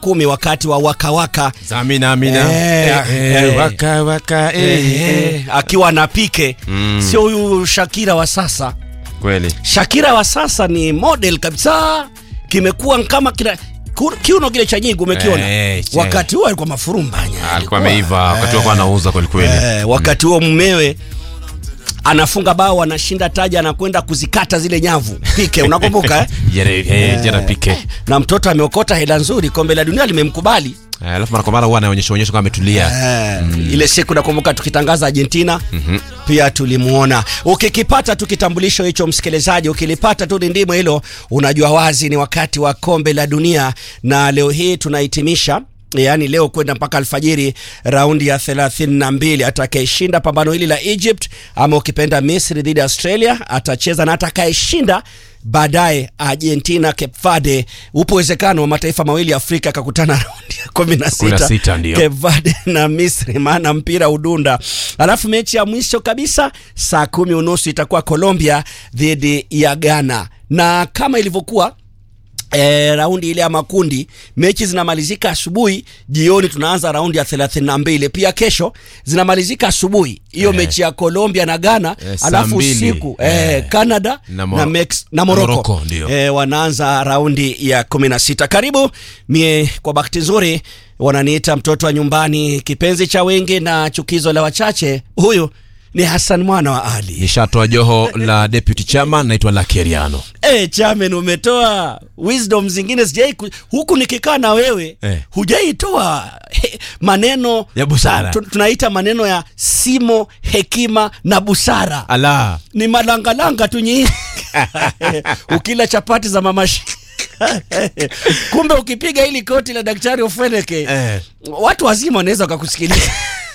kumi wakati wa wakawaka Zamina amina. Eh, Eh, eh. waka waka eh, eh. eh, akiwa na pike Mm. sio huyu Shakira wa sasa. Kweli. Shakira wa sasa ni model kabisa, kimekuwa kama kina ku- kiuno kile cha nyingi umekiona. Eh, che. wakati huo alikuwa mafurumbanya, Alikuwa ameiva wakati wako anauza kweli kweli. Eh, wakati huo mumewe anafunga bao anashinda taji anakwenda kuzikata zile nyavu pike unakumbuka eh? Jana eh, jana pike. na mtoto ameokota hela nzuri kombe la dunia limemkubali Eh, Alafu mara kwa mara huwa anaonyesha onyesha kama ametulia. Eh, ile siku nakumbuka tukitangaza Argentina pia tulimuona. Ukikipata tu kitambulisho hicho, msikilizaji, ukilipata tu ndimo hilo, unajua wazi ni wakati wa kombe la dunia, na leo hii tunahitimisha yaani leo kwenda mpaka alfajiri raundi ya 32 atakayeshinda pambano hili la Egypt ama ukipenda Misri dhidi ya Australia atacheza na atakayeshinda baadaye Argentina Cape Verde. Upo uwezekano wa mataifa mawili ya Afrika yakakutana raundi ya 16 16 ndio. Cape Verde na Misri, maana mpira udunda. Alafu mechi ya mwisho kabisa saa kumi unusu itakuwa Colombia dhidi ya Ghana, na kama ilivyokuwa E, raundi ile ya makundi mechi zinamalizika asubuhi, jioni tunaanza raundi ya 32. Pia kesho zinamalizika asubuhi hiyo Eh. mechi ya Colombia na Ghana, Eh, saa alafu mbili. usiku Eh. eh, Canada Na Mo- na, Mex, na na Morocco, Morocco, ndio. eh, wanaanza raundi ya 16. Karibu mie, kwa bahati nzuri wananiita mtoto wa nyumbani, kipenzi cha wengi na chukizo la wachache. Huyu ni Hassan mwana wa Ali. Nishatoa joho la deputy chairman naitwa Lakeriano. Eh, chairman umetoa wisdom zingine sijai ku- huku nikikaa na wewe Eh. hujaitoa he, maneno Ya busara. tu- tunaita maneno ya simo, hekima na busara. Ala. Ni malangalanga tu nyinyi. Ukila chapati za mama Shi- kumbe ukipiga hili koti la daktari Ofweneke Eh. watu wazima wanaweza wakakusikiliza.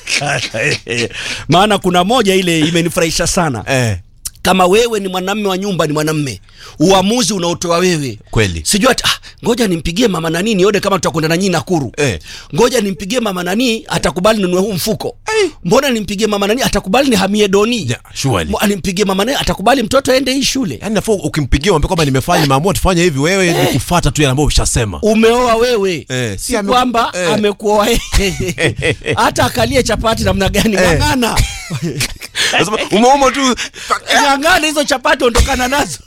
Maana kuna moja ile imenifurahisha sana Eh. kama wewe ni mwanamme wa nyumba, ni mwanamme, uamuzi unaotoa wewe Kweli. sijui ati ah, ngoja nimpigie mama nani nione kama tutakwenda na nyinyi Nakuru Eh. ngoja nimpigie mama nani atakubali ninunue huu mfuko mbona nimpigie mama nani atakubali nihamie doni Ja, surely. Mo- nimpigie mama nani atakubali mtoto aende hii shule Yaani nafaa ukimpigia mwambie kwamba nimefanya nimeamua tufanye hivi wewe ni kufuata tu yale ambayo ushasema. umeoa wewe Eh, si si ame- kwamba eh. amekuoa yeye. hata akalie chapati namna gani ng'ang'ana Nasema umeuma tu ng'ang'ana hizo chapati ondokana nazo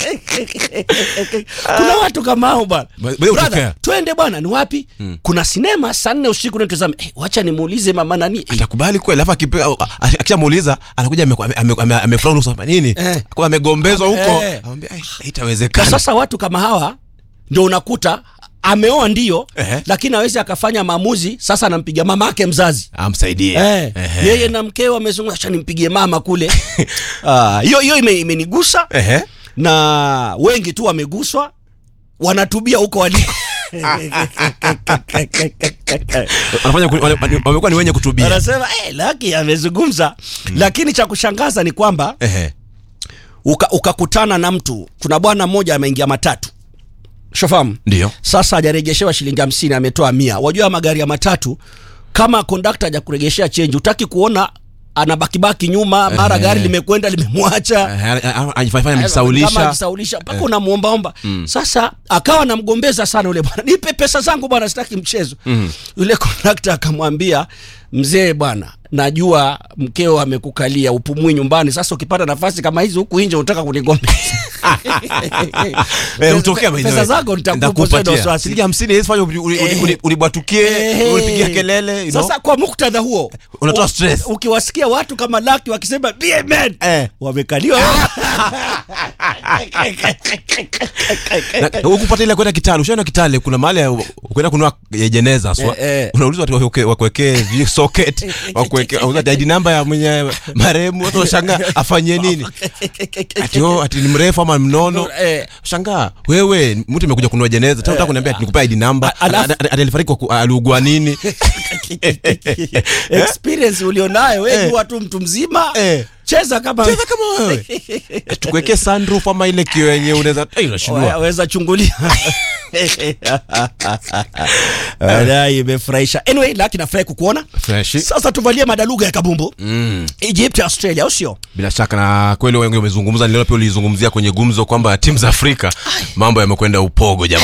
kuna watu kama hao bwana Ba- ba- Brother, hutokea. twende bwana ni wapi kuna sinema saa nne usiku natazama eh, wacha nimuulize mama nani eh, atakubali kweli alafu akipe- a- a- akishamuuliza anakuja ameku- ame- ame- ame- amefurahi nusu hapa nini Eh. kwa amegombezwa huko Eh. anamwambia "Ai, na haitawezekana sasa watu kama hawa ndio unakuta ameoa ndio Ehe. lakini awezi akafanya maamuzi sasa anampiga mama yake mzazi amsaidie Eh, Ehe. yeye na mkeo amezungumza acha nimpigie mama kule Ah, hiyo hiyo ime- imenigusa Ehe. na wengi tu wameguswa wanatubia huko waliko wanafanya ku- wale- wale- wamekuwa ni wenye kutubia wanasema eh, laki amezungumza lakini cha kushangaza ni kwamba Ehe. uka- ukakutana na mtu kuna bwana mmoja ameingia matatu shofamu ndio sasa hajaregeshewa shilingi hamsini ametoa mia wajua magari ya matatu kama kondakta hajakuregeshea chenji utaki kuona anabakibaki nyuma mara Ehe. gari limekwenda limemwacha Ehe, a- a- ajifanya kama amejisaulisha ajisaulisha mpaka unamwombaomba sasa akawa anamgombeza sana yule bwana nipe pesa zangu bwana sitaki mchezo yule kondakta akamwambia mzee bwana najua mkeo amekukalia upumui nyumbani sasa ukipata nafasi kama hizi huku nje unataka kunigombeza Eh, hutokea by the pesa way. zako nitakupa Nitakupatia. usiwe na wasiwasi. Shilingi hamsini haiwezi fanya uli- uli- Eh. uli- ulibwatukie Eh. ulipigia kelele you know. sasa kwa muktadha huo Unatoa u- stress. ukiwasikia watu kama laki wakisema be a man Eh. wamekaliwa Na- hukupata ile kwenda Kitale ushaenda Kitale kuna mahali ya- ukwenda kunua eh, jeneza aswa Eh, eh. unaulizwa watu wakuweke- wakuwekee vijui socket wakuwekee unauliza ID namba ya mwenye marehemu watu washangaa afanyie nini ati oh, ati ni mrefu ama mnono Eh. shangaa wewe mtu imekuja kununua jeneza tena unataka kuniambia ati nikupe ID namba A- alafu- Ati- ati- ati alifariki kwa ku- aliugua nini experience ulionayo we Eh. jua tu mtu mzima Eh. cheza kama cheza kama wewe tukuwekee sunroof ama ile kio yenye unaweza eh, unashindwa waweza chungulia Walai, imefurahisha anyway laki nafurahi kukuona Freshi. sasa tuvalie madaluga ya kabumbu mm. egypt australia au sio bila shaka na kweli wengi wamezungumza niliona pia ulizungumzia kwenye gumzo kwamba timu za afrika mambo yamekwenda upogo jamani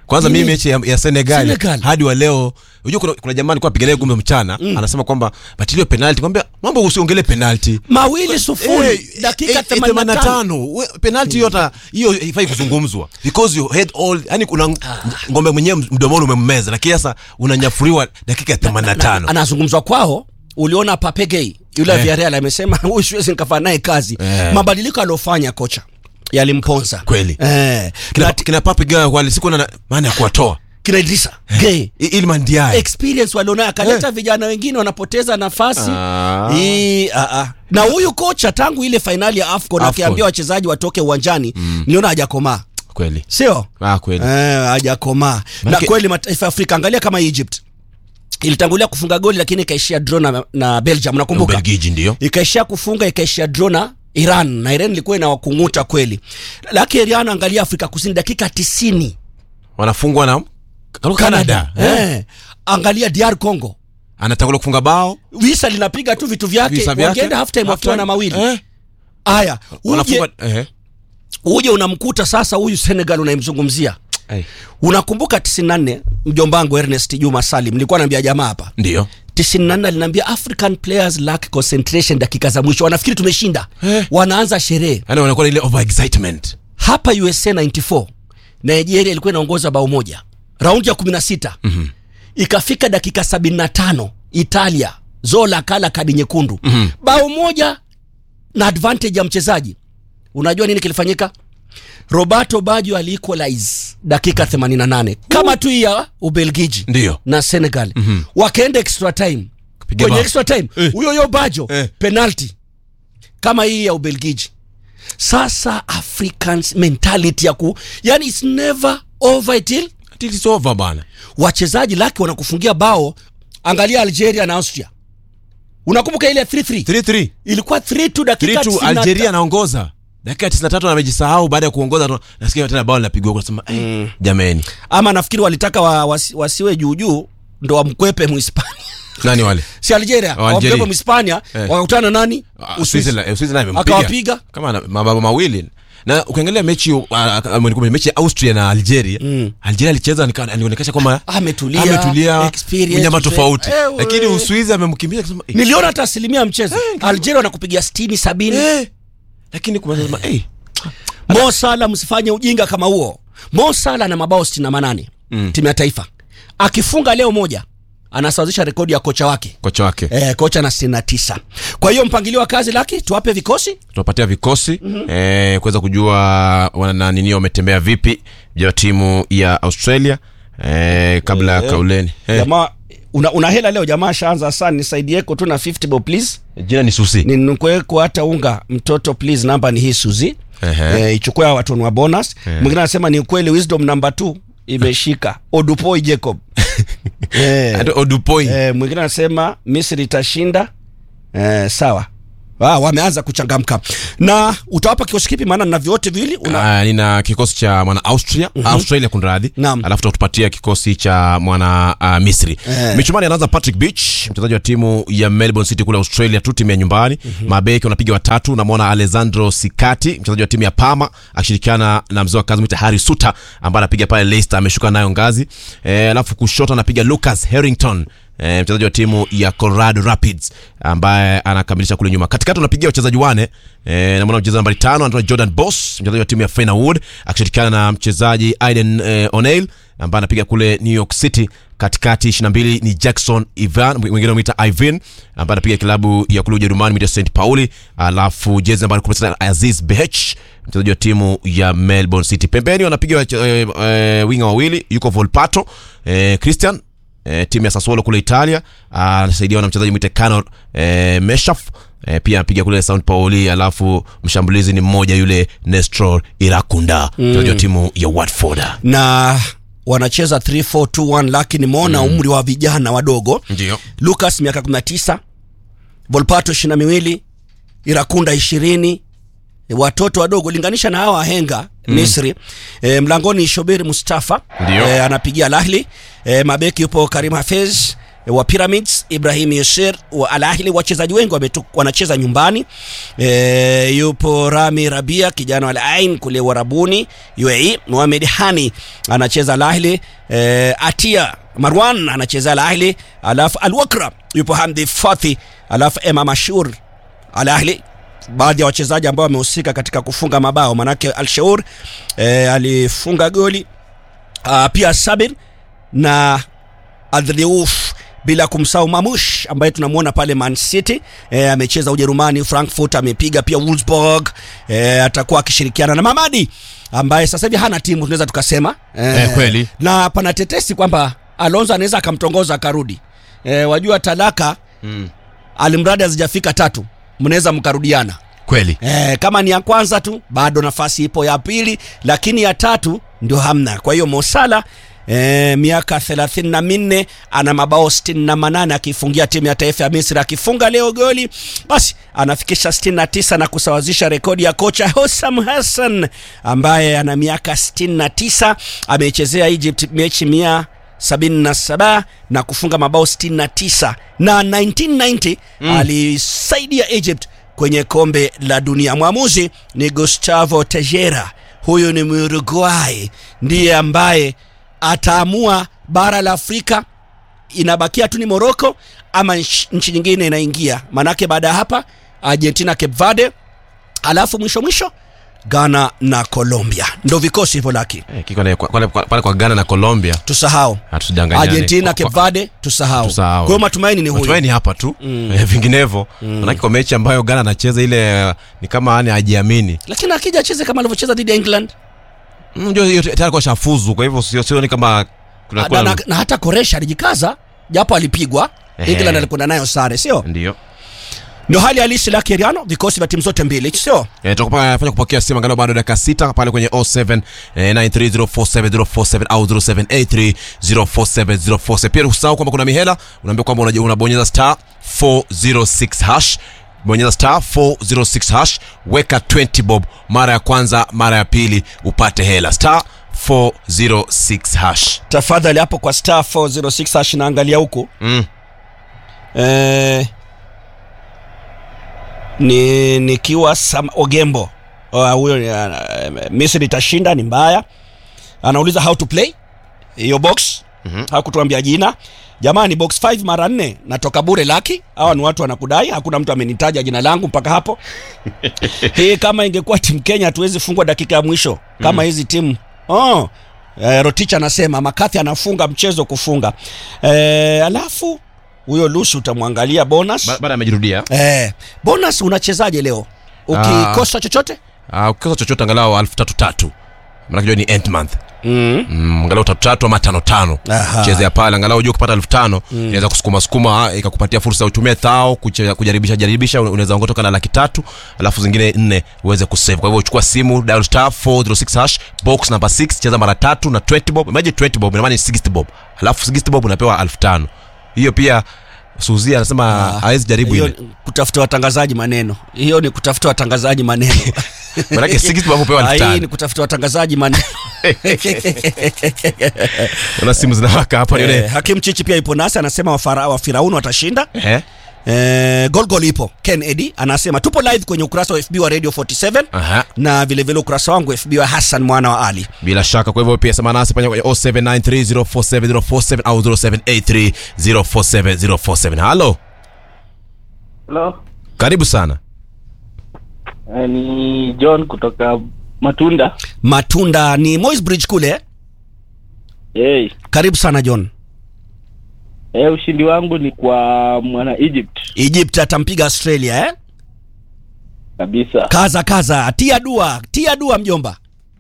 kwanza Nini? mimi mechi ya, ya Senegal, Senegal. hadi wa leo unajua kuna, kuna jamaa alikuwa apigania gumbe mchana anasema kwamba batilio penalti kwambia mambo usiongelee penalti mawili sufuri dakika 85 85 penalti hiyo hata hiyo haifai kuzungumzwa because you had all yani kuna ng- ngombe mwenyewe mdomoni umemmeza lakini sasa unanyafuriwa dakika ya 85 anazungumzwa kwao uliona papegei yule Eh. eh. Villarreal amesema huyu siwezi nikafanya naye kazi Eh. mabadiliko aliofanya kocha yalimponza Kweli. eh. kina, na kina papiga walisikuwa na maana ya kuwatoa kina Idrissa Gueye I- Iliman Ndiaye experience walionayo akaleta vijana wengine wanapoteza nafasi Ah. Hii, ah, ah. na huyu kocha tangu ile fainali ya AFCON AFCON. akiambia wachezaji watoke uwanjani niliona hajakomaa kweli sio ah kweli Eh, hajakomaa na Manake- kweli mataifa ya Afrika angalia kama Egypt ilitangulia kufunga goli lakini ikaishia draw na, na Belgium nakumbuka Ubelgiji ndio ikaishia kufunga ikaishia draw na Iran na Iran ilikuwa inawakunguta kweli lakini Iran angalia Afrika Kusini dakika 90 wanafungwa na Canada, Eh. eh. angalia DR Congo anatangulia kufunga bao visa linapiga tu vitu vyake visa vyake wangeenda half time wakiwa na mawili eh, haya uje, wanafunga eh, uje unamkuta sasa huyu Senegal unayemzungumzia eh, unakumbuka 94 mjomba wangu Ernest Juma Salim nilikuwa naambia jamaa hapa ndio 94 aliniambia African players lack concentration dakika za mwisho wanafikiri tumeshinda Eh. wanaanza sherehe yani wanakuwa na ile over excitement hapa USA 94 Nigeria ilikuwa inaongoza bao moja raundi ya 16 mm-hmm. ikafika dakika 75 Italia Zola kala kadi nyekundu mm-hmm. bao moja na advantage ya mchezaji unajua nini kilifanyika Roberto Baggio aliequalize dakika 88 kama tu hii ya Ubelgiji ndio na Senegal mm-hmm. wakaenda extra time Kupiga kwenye bao. extra time Eh. huyo huyo Baggio Eh. penalty kama hii ya Ubelgiji. Sasa Africans mentality ya ku yani it's never over till It is over bana wachezaji lake wanakufungia bao. Angalia Algeria na Austria, unakumbuka ile 3-3 3-3 ilikuwa 3-2 dakika 3-2 90 Algeria anaongoza dakika 93 amejisahau baada ya kuongoza tu- nasikia tena bao linapigwa unasema eh, jameni ama nafikiri walitaka wa, wasi, wasiwe juu juu ndo wamkwepe Muhispania nani wale si Algeria Algeria. wamkwepe Muhispania Eh. wakakutana na nani Ah, Uswisi. Uswizi- Uswizi naye amempiga. Akawapiga. kama na- mabao mawili na ukiangalia mechi uh, uh, mechi ya Austria na Algeria Algeria alicheza nika- alionekana kwamba Ametulia, ametulia experience, mnyama uzoefu. tofauti Eh, we- lakini Uswizi amemkimbia akasema eh, niliona hata asilimia ya mchezo Algeria wanakupigia 60 70 eh, lakini kumesema eh Mo Salah msifanye ujinga kama huo. Mo Salah na mabao 68 mm. timu ya taifa. Akifunga leo moja anasawazisha rekodi ya kocha wake. kocha wake Eh, kocha na 69. Kwa hiyo mpangilio wa kazi laki tuwape vikosi. tunapatia vikosi eh, kuweza kujua wana nini wametembea vipi vya timu ya Australia eh, kabla ya kauleni eh, Jamaa una, una hela leo jamaa shaanza sana nisaidieko tu na 50 bob please. jina ni Susi Ninukweko hata unga mtoto please namba ni hii Suzi. Ehe. Eh, ichukue hawa watu wa bonus. Mwingine anasema ni ukweli wisdom number 2 imeshika. Odupoi Jacob. eh. Ado- Odupoi Eh, mwingine anasema Misri itashinda. Eh, sawa. Ah, wameanza kuchangamka na utawapa kikosi kipi? Maana na vyote viwili una... Ah, nina kikosi cha mwana Austria Australia kunradhi, Naam. alafu tutatupatia kikosi cha mwana uh, Misri. Eh. Michumani anaanza Patrick Beach, mchezaji wa timu ya Melbourne City kule Australia tu, timu ya nyumbani. Mabeki wanapiga watatu, namwona Alessandro Sikati, mchezaji wa timu ya Parma akishirikiana na mzee wa kazi mwita Harry Suter ambaye anapiga pale Leicester, ameshuka nayo ngazi. Eh, alafu kushoto anapiga Lucas Harrington E, mchezaji wa timu ya Colorado Rapids ambaye anakamilisha kule nyuma. Katikati unapigia wachezaji wane e, namwona mchezaji nambari tano anaitwa Jordan Boss, mchezaji wa timu ya Fenerwood akishirikiana na mchezaji Aiden e, O'Neil ambaye anapiga kule New York City. Katikati 22 ni Jackson Ivan, mwingine anamuita Ivan ambaye anapiga klabu ya kule Ujerumani mita St Pauli, alafu jezi nambari 16 Aziz Behech mchezaji wa timu ya Melbourne City. Pembeni wanapiga e, e, winga wawili, yuko Volpato e, Christian e, timu ya Sassuolo kule Italia ah, anasaidiwa na mchezaji mwite Cano e, Meshaf e, pia anapiga kule Sao Pauli, alafu mshambulizi ni mmoja yule Nestor Irakunda mchezaji wa timu ya Watford. na wanacheza 3421 lakini nimeona umri wa vijana wadogo. Ndio Lucas miaka 19, Volpato 22, Irakunda 20 watoto wadogo linganisha na hawa wahenga Misri. E, mlangoni Shobir Mustafa Ndio. e, anapigia Al Ahly. E, mabeki yupo Karim Hafez wa Pyramids, Ibrahim Yasir wa Al Ahly. Wachezaji wengi wametu- wanacheza nyumbani. E, yupo Rami Rabia kijana wa Al Ain kule Warabuni UAE. Mohamed Hani anacheza Al Ahly. E, Atia Marwan anacheza Al Ahly, alafu Al Wakra yupo Hamdi Fathi, alafu Emma Mashur Al Ahly baadhi ya wachezaji ambao wamehusika katika kufunga mabao manake Al-Shaur e, alifunga goli uh, pia Sabir na Adriouf bila kumsahau Mamush ambaye tunamwona pale Man City e, amecheza Ujerumani, Frankfurt amepiga pia Wolfsburg e, atakuwa akishirikiana na Mamadi ambaye sasa hivi hana timu tunaweza tukasema e, Eh, kweli. na pana tetesi kwamba Alonso anaweza akamtongoza akarudi e, wajua talaka Mm. alimradi hazijafika tatu mnaweza mkarudiana Kweli. Eh, kama ni ya kwanza tu bado nafasi ipo ya pili, lakini ya tatu ndio hamna. Kwa hiyo Mosala eh, miaka thelathini na minne ana mabao sitini na manane akifungia timu ya taifa ya Misri. Akifunga leo goli basi anafikisha sitini na tisa na kusawazisha rekodi ya kocha Hossam Hassan ambaye ana miaka sitini na tisa ameichezea Egypt mechi mia 77 na kufunga mabao 69 na 1990 alisaidia Egypt kwenye kombe la dunia. Mwamuzi ni Gustavo Tejera, huyu ni Muruguay, ndiye ambaye ataamua bara la Afrika inabakia tu ni Morocco ama nchi nchi nyingine inaingia, manake baada ya hapa Argentina, Cape Verde, alafu mwisho mwisho Ghana na Colombia, ndo vikosi hivyo laki Eh, kiko na- kwa- pale kwa, pale kwa Ghana na Colombia tusahau hatudanganyane. Argentina, Kwa- Cape Verde tusahau. Tusahau. Kwa hiyo matumaini ni huyu. Matumaini hapa tu eh, vinginevyo manake kwa mechi ambayo Ghana anacheza ile eh, ni kama yani hajiamini. Lakini akija acheze kama alivyocheza dhidi ya England Mm, Unajua hiyo tayari kwa shafuzu, kwa hivyo sio sioni kama kuna na, na, na hata Koresha alijikaza japo alipigwa. Ehe. England alikwenda nayo sare, sio? ndio Ndio hali halisi la Keriano, vikosi vya timu zote mbili, sio? Eh, tukafanya kupokea simu angalau bado dakika sita pale kwenye 07 eh, 930470470 au 0783047047. Pia usahau kwamba kuna mihela, unaambia kwamba unaje- unabonyeza star 406 hash bonyeza star 406 hash, weka 20 bob mara ya kwanza, mara ya pili upate hela star 406 hash. Tafadhali hapo kwa star 406 hash naangalia huku. Mm. Eh, ni nikiwa Sam Ogembo. Ah, Huyo uh, Misri itashinda ni mbaya. Anauliza how to play hiyo box. Mhm. Hakutuambia jina. Jamani box 5 mara nne natoka bure laki. Hawa ni watu wanakudai, hakuna mtu amenitaja jina langu mpaka hapo. Hii kama ingekuwa timu Kenya hatuwezi fungwa dakika ya mwisho kama hizi timu. Oh. Eh, Rotich anasema Makathi anafunga mchezo kufunga. Eh, alafu huyo Lusu utamwangalia bonus. Ba- Baada amejirudia. Eh, bonus unachezaje leo? Ukikosa chochote? Ah, ukikosa chochote angalau elfu tatu tatu. Maana kijua ni end month. Mm. mm, angalau tatu tatu ama tano tano Aha. chezea pale angalau ujue kupata elfu tano inaweza kusukuma sukuma ikakupatia fursa ya utumie thao kuche- kujaribisha jaribisha unaweza ongotoka na laki tatu alafu zingine nne uweze kusave kwa hivyo uchukua simu dial star 406 hash box number 6 cheza mara tatu na 20 bob imagine 20 bob ina maana ni 60 bob alafu 60 bob unapewa elfu tano hiyo pia Suzi anasema hawezi jaribu Hiyo ile ni kutafuta watangazaji maneno. Hiyo ni kutafuta watangazaji maneno. manake 60 bob upewa Ah, elfu Hii ni tano kutafuta watangazaji maneno. una simu zinawaka hapa Eh, nione Hakim Chichi pia ipo nasi anasema wafara, wa Firauni watashinda. eh Eh, gol gol ipo. Ken Eddy anasema tupo live kwenye ukurasa wa FB wa Radio 47 aha na vile vile ukurasa wangu FB wa Hassan mwana wa Ali. bila shaka kwa hivyo pia sema nasi pale kwenye 0793047047 au 0783047047 halo Hello. karibu sana Eh, ni John kutoka Matunda. Matunda ni Moi's Bridge kule. Hey. Karibu sana John. Eh, ushindi wangu ni kwa mwana Egypt Egypt atampiga Australia eh? kabisa. Kaza kaza, tia dua, tia dua mjomba.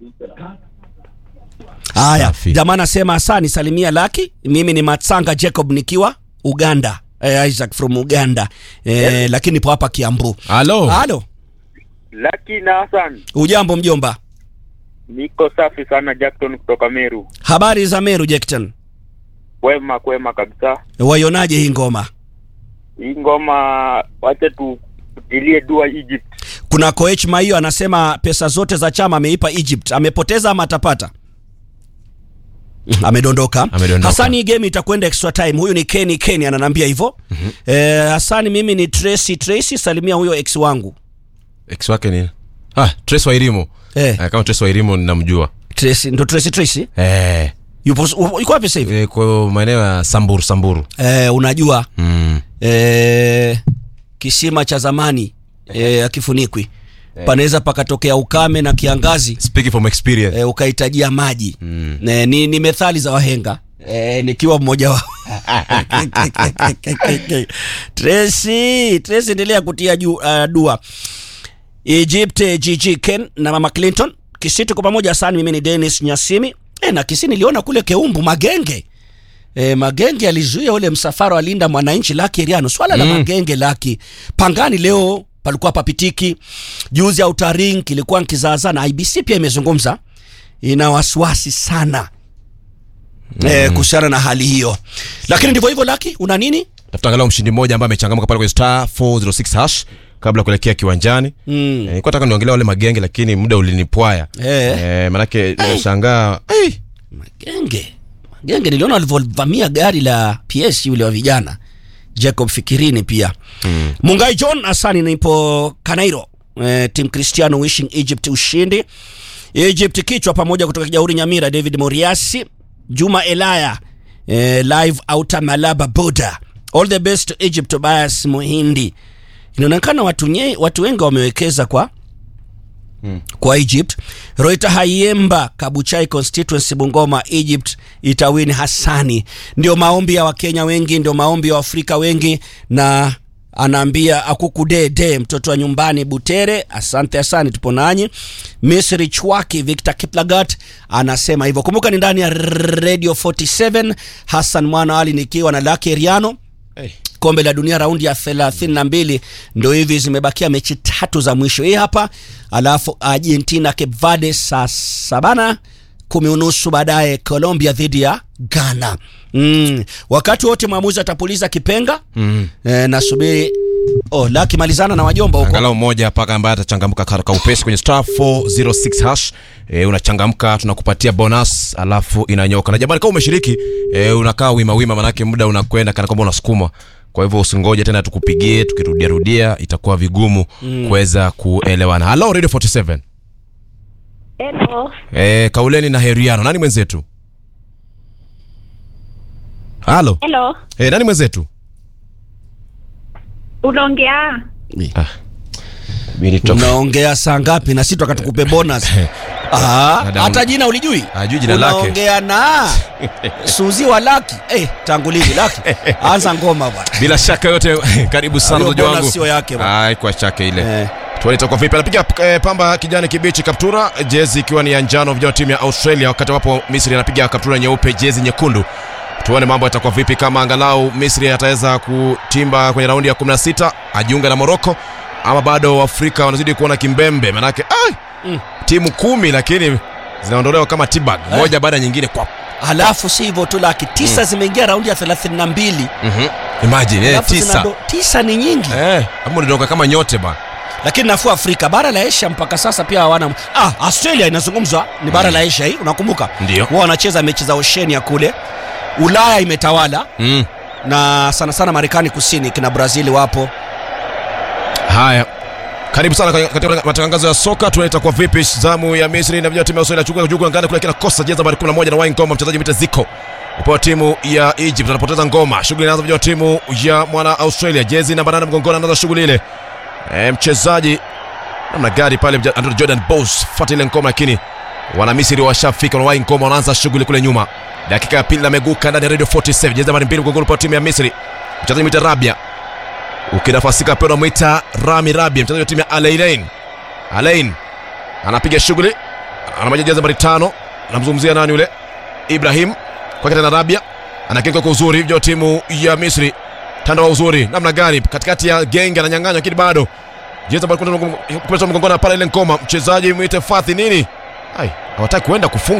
Haya, Safi. jamaa anasema asani salimia Laki. Mimi ni Matsanga Jacob nikiwa Uganda. Eh, Isaac from Uganda. Eh, lakini nipo hapa Kiambu. halo Halo, Laki na Hassan, ujambo mjomba? niko safi sana. Jackson kutoka Meru, Habari za Meru Jackton? kwema kwema kabisa. Waionaje hii ngoma? Hii ngoma wache tu tutilie dua Egypt. Kuna coach Maio anasema pesa zote za chama ameipa Egypt. Amepoteza ama atapata? amedondoka Amedondoka. hasani hii game itakwenda extra time huyu ni keni keni ananambia hivyo mm-hmm. eh, hasani mimi ni tracy tracy salimia huyo ex wangu ex wake ni ah Trace Wairimu Eh. Eh, kama Trace Wairimu ninamjua tracy ndo tracy tracy eh yupo u- yuko wapi sasa hivi eh, kwa maeneo ya Samburu Samburu eh, unajua mm. eh, kisima cha zamani eh, akifunikwi panaweza pakatokea ukame na kiangazi speaking from experience e, ukahitajia maji mm. e, ni, ni methali za wahenga e, nikiwa mmoja wao Tracy, Tracy endelea kutia ju, uh, dua Egypt eh, GG Ken na mama Clinton Kisiti kwa pamoja sana mimi ni Dennis Nyasimi e, na Kisi niliona kule Keumbu Magenge E, Magenge alizuia ule msafara wa Linda Mwananchi Laki Eriano. Swala la Magenge Laki Pangani leo palikuwa papitiki. Juzi ya utaring kilikuwa nkizaazaa na IBC pia imezungumza, ina wasiwasi sana mm. e, kuhusiana na hali hiyo, lakini ndivyo hivyo. Laki, una nini? tafuta angalau mshindi mmoja ambaye amechangamka pale kwenye star 406 hash kabla ya kuelekea kiwanjani Mm. Eh, nilikuwa nataka niongelea wale magenge lakini muda ulinipwaya Eh. eh, manake nimeshangaa hey. Magenge, Magenge niliona walivyovamia gari la PS yule wa vijana Jacob Fikirini pia mm. Mungai John Asani, nipo Kanairo eh, Team Cristiano wishing Egypt ushindi. Egypt kichwa pamoja kutoka Kijauri Nyamira, David Moriasi, Juma Elaya eh, live outer Malaba border. All the best to Egypt, Tobias Muhindi. Inaonekana watu, nye, watu wengi wamewekeza kwa kwa Egypt. Roita Hayemba Kabuchai constituency Bungoma, Egypt itawini Hassani. Ndio maombi ya Wakenya wengi, ndio maombi ya Waafrika wengi, na anaambia akukudede mtoto wa nyumbani Butere. Asante asante, tupo nanyi. Misri Chwaki Victor Kiplagat anasema hivyo. Kumbuka ni ndani ya Radio 47 Hassan Mwana Ali nikiwa na Lucky Eriano Hey. kombe la dunia raundi ya 32 ndo hivi zimebakia mechi tatu za mwisho hii hapa alafu argentina cape verde saa sabana kumi unusu baadaye colombia dhidi ya ghana mm. wakati wote mwamuzi atapuliza kipenga mm. e, nasubiri oh, laki malizana na wajomba huko angalau mmoja paka ambaye atachangamka karaka upesi kwenye star 406 hash e, unachangamka tunakupatia bonus alafu inanyoka na jamani kama umeshiriki e, unakaa wima wima manake muda unakwenda kana kwamba unasukuma kwa hivyo usingoje tena tukupigie tukirudia rudia itakuwa vigumu mm. kuweza kuelewana halo radio 47 Hello. e, kauleni na heriano nani mwenzetu halo Hello. e, nani mwenzetu Unaongea? unaongea saa ngapi na si tukatukupe bonus Ah, Dada, hata jina ulijui Hajui jina lake. unaongea na suzi wa laki eh, tangu lini laki anza ngoma bwana bila shaka yote karibu sana Hiyo mzaji wangu bonus sio yake bwana. Ai, kwa chake ile Eh. tuone itakuwa vipi anapiga eh, pamba kijani kibichi kaptura jezi ikiwa ni ya njano vijana wa timu ya australia wakati ambapo misri anapiga kaptura nyeupe jezi nyekundu tuone mambo yatakuwa vipi kama angalau misri ataweza kutimba kwenye raundi ya 16 ajiunga na moroko ama bado afrika wanazidi kuona kimbembe manake ai, Mm. timu kumi lakini zinaondolewa kama tibag moja baada ya nyingine kwa halafu si hivyo tu laki tisa zimeingia raundi ya 32 mm-hmm. imagine eh, Halafu tisa zinado- tisa ni nyingi eh, ama unadondoka kama nyote bana lakini nafuu afrika bara la asia mpaka sasa pia hawana ah, australia inazungumzwa ni bara la asia hii unakumbuka Ndio. wao wanacheza mechi za oshenia kule ulaya imetawala mm. na sana sana marekani kusini kina brazili wapo haya karibu sana kwenye- katika matangazo ya soka tunaita kwa vipi zamu ya misri na vijana wa timu ya australia chukua juku angani kule kina kosa jeza nambari 11 na wai ngoma mchezaji mita ziko upewa timu ya egypt anapoteza ngoma shughuli inaanza vijana wa timu ya mwana australia jezi namba 8 mgongoni anaanza shughuli ile e, mchezaji namna gari pale mja- Andrew jordan bos fuata ile ngoma lakini wana misri washafika wanawai ngoma wanaanza shughuli kule nyuma dakika ya pili ameguka ndani ya radio 47 jezi nambari 2 mgongoni upewa timu ya misri mchezaji mita rabia ukinafasika pia unamwita rami rabia mchezaji wa timu ya alailain alain anapiga shughuli anamaja jezi nambari tano anamzungumzia nani yule ibrahim kwake tena rabia anakinga kwa uzuri vya timu ya misri tanda wa uzuri namna gani katikati ya genge ananyang'anywa lakini bado jezi nambari kumi kupesa mgongoni pale ile ngoma mchezaji mwite fathi nini ai hawataki kuenda kufunga